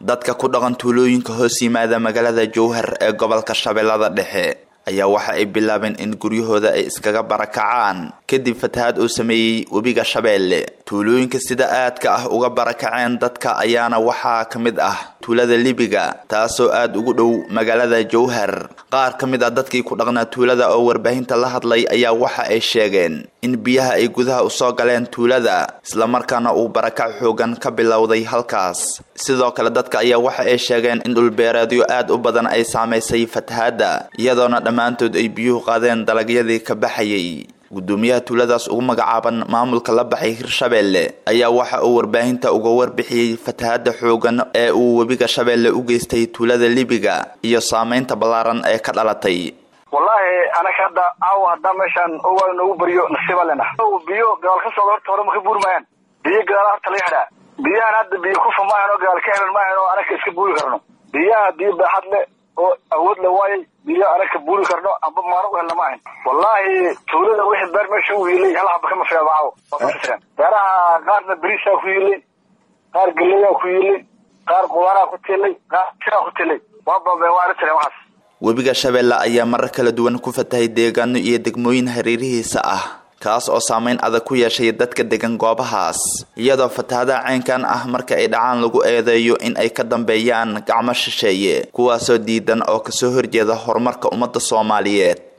dadka ku dhaqan tuulooyinka hoos yimaada magaalada jowhar ee gobolka shabeellada dhexe ayaa waxa ay bilaabeen in guryahooda ay iskaga barakacaan kadib fatahaad uu sameeyey webiga shabeelle tuulooyinka sida aadka ah uga barakaceen dadka ayaana waxaa ka mid ah tuulada libiga taasoo aada ugu dhow magaalada jowhar qaar ka mid ah dadkii ku dhaqnaa tuulada oo warbaahinta la hadlay ayaa waxa ay sheegeen in biyaha ay gudaha usoo galeen tuulada islamarkaana uu barakac xoogan ka bilowday halkaas sidoo kale dadka ayaa waxa ay sheegeen in dhulbeereedyo aad u badan ay saamaysay fatahaadda iyadoona dhammaantood ay biyuhu qaadeen dalagyadii ka baxayay gudoomiyaha tuuladaas ugu magacaaban maamulka la baxay hirshabeelle ayaa waxa uu warbaahinta uga warbixiyey fatahaada xoogan ee uu webiga shabeelle u geystay tuulada libiga iyo saameynta ballaaran ee ka dhalatay wallaahi anaka hadda caawa haddaa meeshaan owa noogu beriyo nasiiba lena biyo gadaal ka socda horta hore ma ka buuri maayaan biyo gadaala horta laga xidhaa biyahan hadda biyo kufa maahan oo gadaal ka helan maahan oo anaka iska buuri karno biyaha biyo baaxad le oo awood la waayay biyo anaka buuri karno amba maano u helna maahan wallaahi tuulada wixii beer meesha u yiilay hal haba kama filaaba caawo beeraha qaarna beriisaa ku yiilay qaar galeyaa ku yiilay qaar qudaanaa ku tiilay qaar siraa ku tiilay waa baabeen waa arrintan waxaas webiga shabeelle ayaa marar kala duwan ku fatahay deegaano iyo degmooyin hareerihiisa ah kaas oo saameyn adag ku yeeshay dadka degan goobahaas iyadoo fatahadaha caynkan ah marka ay dhacaan lagu eedeeyo in ay ka dambeeyaan gacmo shisheeye kuwaasoo diidan oo kasoo horjeeda horumarka ummadda soomaaliyeed